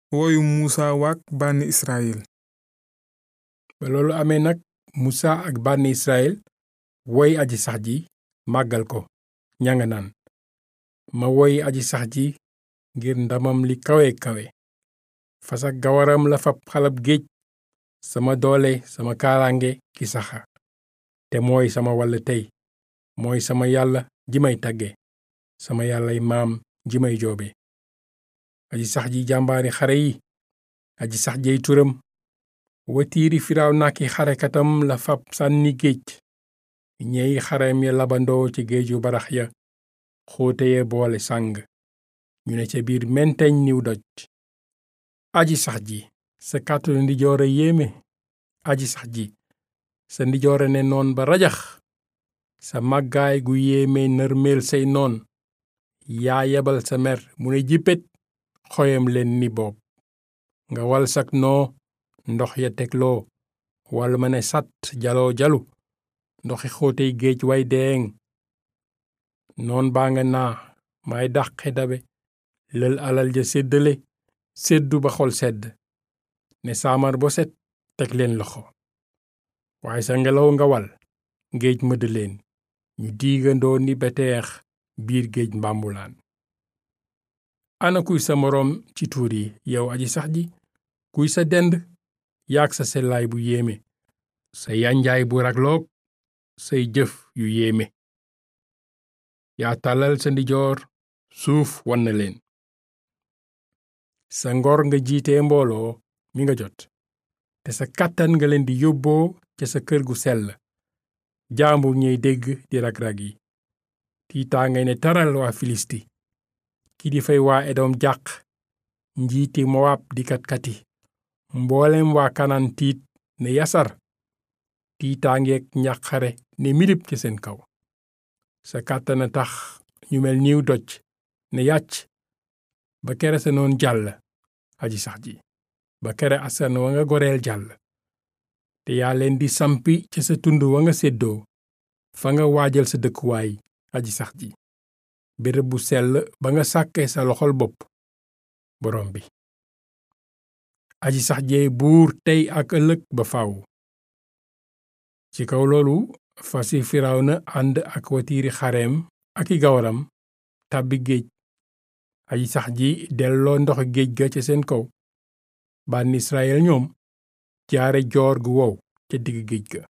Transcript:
woyu muusa waak bànni israyil ba loolu amee nag musa ak bànni israyil woy aji sax ji màggal ko ñanga naan ma woy aji sax ji ngir ndamam li kawe kawe fas ak gawaram la fab xalab géej sama doole sama kaaraange ki saxa te mooy sama wàll tey mooy sama yàlla ji may tagge sama yàllay maam ji may joobe aji sax ji jàmbaari xare yi aji sax jey turam watiiri firaaw naki xarekatam la fab sànni géej ñey xarem ya labandoo ci géeju barax ya xóote ye boole sàng ñu ne ca biir menteñ niw doj aji sax ji sa kàttanu ndijoore yéeme aji sax ji sa ndijoore ne noon ba rajax sa màggaay gu yéeme nërmeel say noon yaa yebal sa mer mu ne jippet xoyam leen ni boob nga wal sak noo ndox ya tegloo wal ma ne sat jaloo jalu ndoxi xóotey géej way deeŋ noon baa nga naa may dàqe dabe lël alal ja séddale séddu ba xol sedd ne saamar bo set teg leen loxo waaye sa ngelaw nga wal géej mëdd leen ñu diigandoo ni beteex biir géej mbàmbulaan ana kuy sa moroom ci tuur yi yow aji sax ji kuy sa dend yaag sa sellaay bu yéeme sa yanjaay bu ragloog say jëf yu yéeme yaa tàllal sa ndijoor suuf wan na leen sa ngor nga jiitee mbooloo mi nga jot te sa kàttan nga leen di yóbboo ca sa kër gu sell jaambur ñey dégg di rag-rag yi tiitaa ngay ne taral waa filisti ki di fay waa edom jàq njiiti mowaab di katkati mboolem waa kanaan tiit ne yasar tiitaangeek njàqare ne milip ci seen kaw sa kàttana tax ñu mel niw doj ne yàcc ba kere sa noon jàll aji sax ji ba kere asan wa nga goreel jàll te yaa leen di sampi ca sa tund wa nga séddoo fa nga waajal sa dëkkuwaay aji sax ji béréb bu sell ba nga sàkkee sa loxol bopp borom bi aji sax jee buur tey ak ëllëg ba faw ci kaw loolu fasi firawna ànd ak watiiri xareem ak i gawaram tàbbi géej aji sax ji delloo ndox géej ga ca seen kaw bànn israel ñoom jaare joor gu wow ca digg géej ga